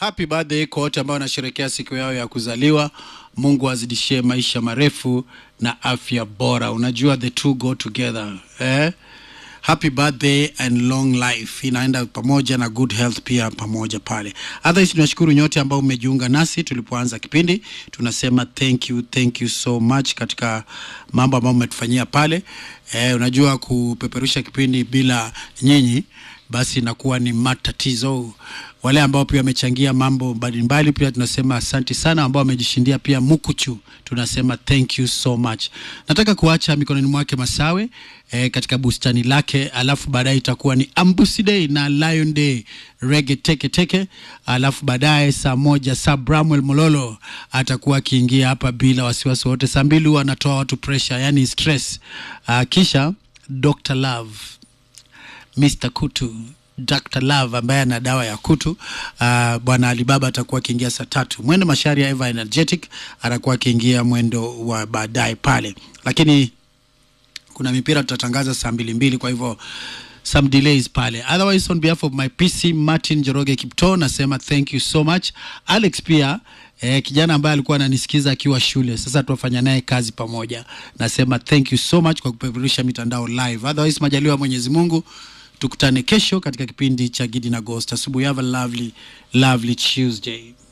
happy birthday kwa wote ambao wanasherehekea siku yao ya kuzaliwa. Mungu azidishie maisha marefu na afya bora. Unajua the two go together eh? Happy birthday and long life inaenda pamoja na good health pia pamoja pale. Otherwise, tunashukuru nyote ambao mmejiunga nasi tulipoanza kipindi. Tunasema thank you, thank you so much katika mambo ambayo mmetufanyia pale. Eh, unajua kupeperusha kipindi bila nyinyi basi inakuwa ni matatizo. Wale ambao pia wamechangia mambo mbalimbali pia tunasema asante sana, ambao wamejishindia pia mukuchu, tunasema thank you so much. Nataka kuacha mikononi mwake Masawe eh, katika bustani lake, alafu baadaye itakuwa ni Ambusi Day na Lion Day rege teke teke, alafu baadaye saa moja saa Bramwell Mololo atakuwa akiingia hapa bila wasiwasi wote. Saa mbili huwa anatoa watu pressure, yani stress. Uh, kisha Dr. Love Mr. Kutu Dr. Love ambaye ana dawa ya kutu. Uh, bwana Alibaba atakuwa akiingia saa tatu. Mwendo Mashari ya Eva Energetic atakuwa akiingia mwendo wa baadaye pale, lakini kuna mipira tutatangaza saa mbili mbili, kwa hivyo some delays pale. Otherwise, on behalf of my PC Martin Joroge Kipto nasema thank you so much. Alex pia eh, kijana ambaye alikuwa ananisikiza akiwa shule, sasa tuwafanya naye kazi pamoja. Nasema thank you so much kwa kupeperusha mitandao live. Otherwise, majaliwa ya Mwenyezi Mungu tukutane kesho katika kipindi cha Gidi na Ghost. Asubuhi, have a lovely lovely Tuesday.